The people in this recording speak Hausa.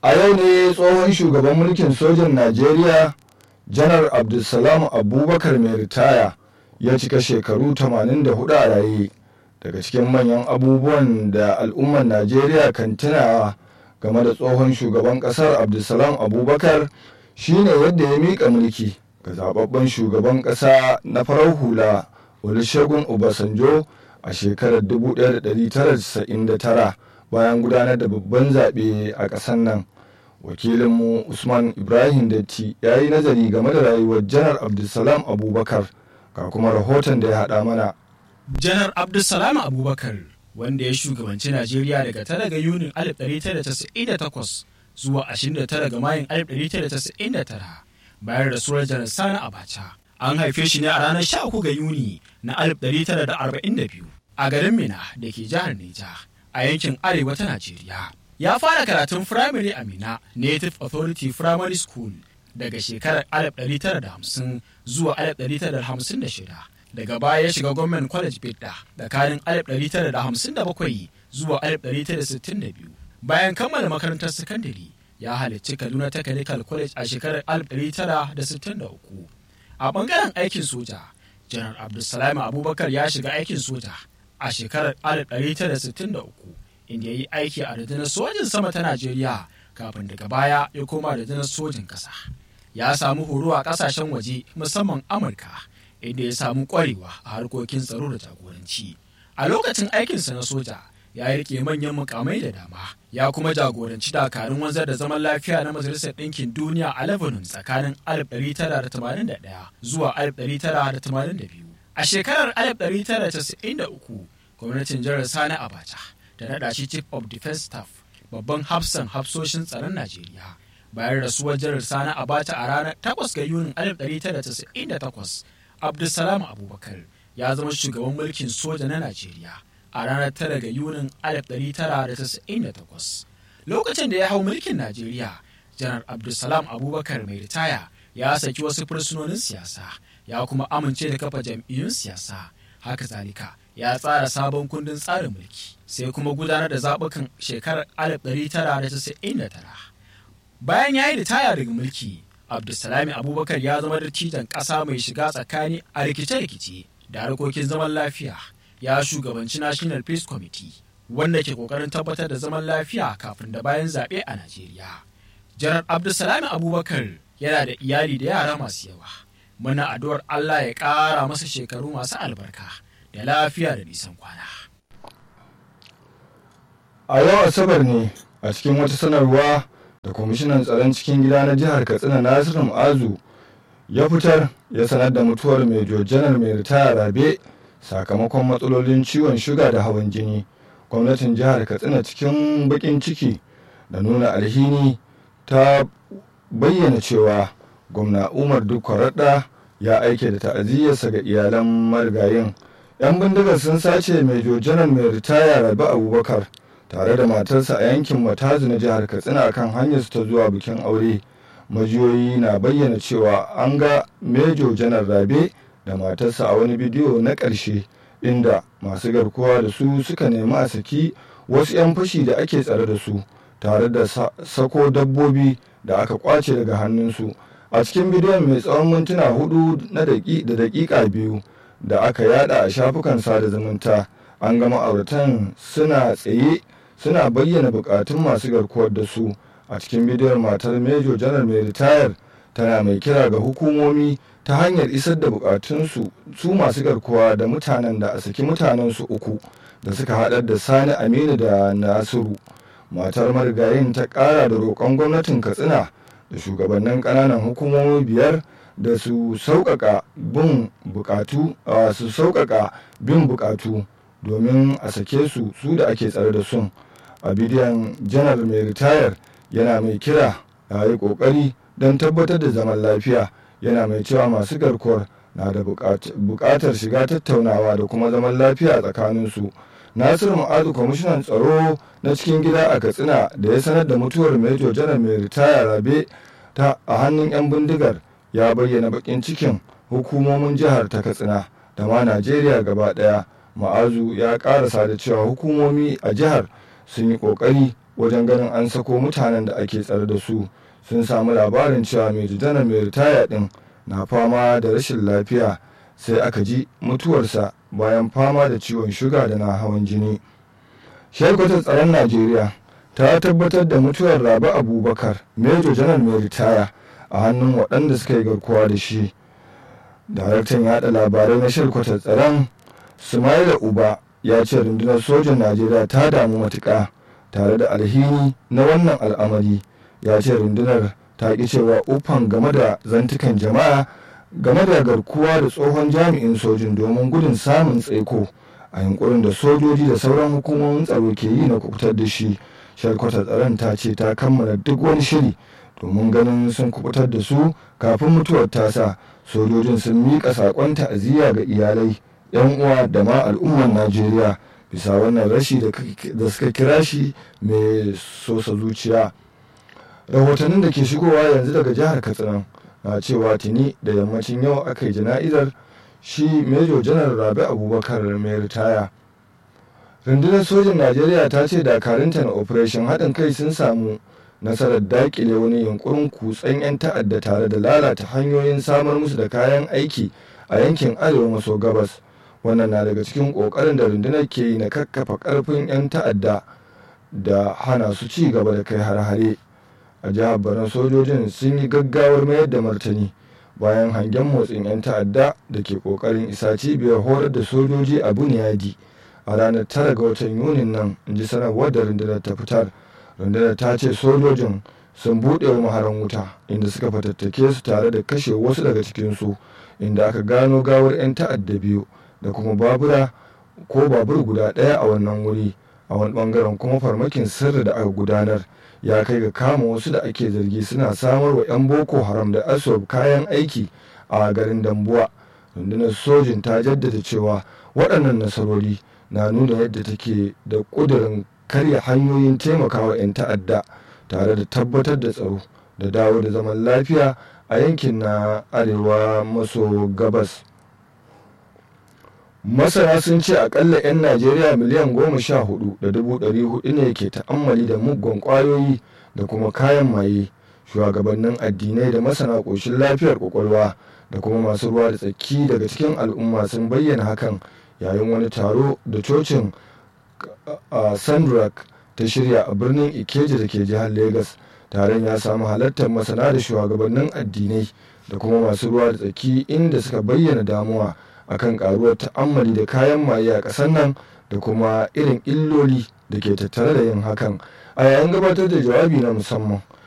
a yau ne tsohon shugaban mulkin sojan najeriya janar abdulsalam abubakar mai ritaya ya cika shekaru 84 a raye daga cikin manyan abubuwan da al'ummar najeriya kan tunawa game da tsohon shugaban kasar abdulsalam abubakar shine yadda ya miƙa mulki ga zababben shugaban ƙasa na farar hula olusegun obasanjo a shekarar 1999 bayan gudanar da babban zaɓe a ƙasar nan wakilinmu usman ibrahim datti ya yi nazari game da rayuwar janar abdulsalam abubakar ga kuma rahoton da ya haɗa mana janar abdulsalam abubakar wanda ya shugabanci najeriya daga 9 ga yunin 1998 zuwa 29 ga mayun 1999 bayan rasuwar janar sani abacha an haife shi ne a ranar 13 ga yuni na 1942 a garin mina da ke jihar neja a yankin arewa ta najeriya ya fara karatun firamare a mina native authority primary school daga shekarar 1950 zuwa 1956 daga baya ya shiga gwamnan college bidda tsakanin 1957 zuwa 1962 bayan kammala makarantar sakandare ya halarci kaduna technical college a shekarar 1963 a bangaren aikin soja janar abdulsalam abubakar ya shiga aikin soja a shekarar 1963 inda ya yi aiki a rundunar sojin sama ta najeriya kafin daga baya ya koma rundunar sojin ƙasa ya samu horo a ƙasashen waje musamman amurka inda ya samu ƙwarewa a harkokin tsaro da jagoranci a lokacin aikinsa na soja ya rike manyan mukamai da dama ya kuma jagoranci dakarun wanzar da zaman lafiya na majalisar ɗinkin duniya a lebanon tsakanin 1981 zuwa 1982 a shekarar 1993 gwamnatin jihar sani abacha da naɗa shi chief of defense staff babban hafsan hafsoshin tsaron najeriya bayan rasuwar jihar sani abacha a ranar 8 ga yunin 1998 abdulsalam abubakar ya zama shugaban mulkin soja na najeriya a ranar 9 ga yunin 1998 lokacin da ya hau mulkin najeriya janar abdulsalam abubakar mai ritaya ya saki wasu fursunonin siyasa ya kuma amince da kafa jam'iyyun siyasa haka zalika ya tsara sabon kundin tsarin mulki sai kuma gudanar da zaɓukan shekarar 1999 bayan ya yi ritaya daga mulki abdulsalami abubakar ya zama dattijan ƙasa mai shiga tsakani a rikice-rikice da harkokin zaman lafiya ya shugabanci national peace committee wanda ke kokarin tabbatar da zaman lafiya kafin da bayan zaɓe a najeriya janar abdulsalami abubakar yana da iyali da yara masu yawa muna addu'ar allah ya ƙara masa shekaru masu albarka da lafiya da nisan kwana. A yau Asabar ne a cikin wata sanarwa da kwamishinan tsaron cikin gida na jihar Katsina Nasiru Ma'azu ya fitar ya sanar da mutuwar Mejo Janar mai ritaya Rabe sakamakon matsalolin ciwon shuga da hawan jini. Gwamnatin jihar Katsina cikin bakin ciki da nuna alhini ta bayyana cewa gwamna Umar Dukkwaradda ya aike da ta'aziyyarsa ga iyalan marigayin 'yan bindigar sun sace mai janar mai ritaya rabi abubakar tare da matarsa a yankin matazu na jihar katsina kan hanyarsu ta zuwa bikin aure majiyoyi na bayyana cewa an ga mejo janar rabe da matarsa a wani bidiyo na ƙarshe inda masu garkuwa da su suka nemi a saki wasu 'yan fashi da ake tsare da su tare da sako dabbobi da aka kwace daga hannunsu a cikin bidiyon mai tsawon mintuna hudu da daƙiƙa biyu da aka yada a shafukan sada zumunta an ga ma'auratan suna tsaye suna bayyana bukatun masu garkuwar da su a cikin bidiyon matar mejo janar mai ritayar tana mai kira ga hukumomi ta hanyar isar da bukatunsu su masu garkuwa da mutanen da a saki mutanensu uku da suka haɗar da sani aminu da nasiru matar marigayin ta ƙara da roƙon gwamnatin katsina da shugabannin ƙananan hukumomi biyar da su sauƙaƙa bin buƙatu su sauƙaƙa bin buƙatu domin a sake su su da ake tsare da sun a bidiyon janar mai ritayar yana mai kira a yi ƙoƙari don tabbatar da zaman lafiya yana mai cewa masu garkuwar na da buƙatar shiga tattaunawa da kuma zaman lafiya tsakaninsu nasiru ma'azu kwamishinan tsaro na cikin gida a katsina da ya sanar da mutuwar mejo janar mai ritaya rabe ta a hannun 'yan bindigar ya bayyana bakin cikin hukumomin jihar ta katsina da ma najeriya gaba daya ma'azu ya karasa da cewa hukumomi a jihar sun yi kokari wajen ganin an sako mutanen da ake tsare da su sun samu labarin cewa mai janar mai ritaya din na fama da rashin lafiya sai aka ji mutuwarsa bayan fama da ciwon shuga da na hawan jini shelkwatar tsaron najeriya ta tabbatar da mutuwar rabi abubakar major janar mai ritaya a hannun waɗanda suka yi garkuwa da shi daraktan yada labarai na shelkwatar tsaron sumaila uba ya ce rundunar sojan najeriya ta damu matuƙa tare da alhini na wannan al'amari ya ce rundunar ta ƙi cewa ufan game da zantukan jama'a game da garkuwa da tsohon jami'in sojin domin gudun samun tsaiko a yunkurin da sojoji da sauran hukumomin tsaro ke yi na kubutar da shi shalkwata tsaron ta ce ta kammala duk wani shiri domin ganin sun kubutar da su kafin mutuwar tasa sojojin sun miƙa saƙon ta'aziyya ga iyalai yan uwa da ma al'ummar najeriya bisa wannan rashi da suka kira shi mai sosa zuciya rahotannin da ke shigowa yanzu daga jihar katsina na cewa tuni da yammacin yau aka yi jana'izar shi mejo janar rabi abubakar mai ritaya rundunar sojin najeriya ta ce dakarunta na operation haɗin kai sun samu nasarar dakile wani yunkurin kutsen 'yan ta'adda tare da lalata hanyoyin samar musu da kayan aiki a yankin arewa maso gabas wannan na daga cikin ƙoƙarin da rundunar ke yi na kakkafa ƙarfin 'yan ta'adda da hana su ci gaba da kai har-hare a jihar borno sojojin sun yi gaggawar mayar da martani bayan hangen motsin 'yan ta'adda da ke ƙoƙarin isa cibiyar horar da sojoji a buniyadi a ranar tara ga watan yunin nan in ji sanarwar da rundunar ta fitar rundunar ta ce sojojin sun buɗe wa maharan wuta inda suka fatattake su tare da kashe wasu daga cikinsu inda aka gano gawar 'yan ta'adda biyu da kuma babura ko babur guda ɗaya a wannan wuri a wani bangaren kuma farmakin sirri da aka gudanar ya kai ga kama wasu da ake zargi suna samar wa 'yan boko haram da asob kayan aiki a garin dambuwa rundunar sojin ta jaddada cewa waɗannan nasarori na nuna yadda take da ƙudurin karya hanyoyin taimakawa 'yan ta'adda tare da tabbatar da tsaro da dawo da zaman lafiya a yankin na arewa maso gabas masana sun ce akalla 'yan najeriya miliyan goma sha hudu da dubu ɗari hudu ne ke ta'ammali da muggan kwayoyi da kuma kayan maye shugabannin addinai da masana ƙoshin lafiyar kwakwalwa da kuma masu ruwa da tsaki daga cikin al'umma sun bayyana hakan yayin wani taro da cocin a sandrak ta shirya a birnin ikeja da ke jihar lagos taron ya samu halartar masana da shugabannin addinai da kuma masu ruwa da tsaki inda suka bayyana damuwa akan karuwar ta'ammali da kayan maye a ƙasar nan da kuma irin illoli da ke tattare da yin hakan a yayin gabatar da jawabi na musamman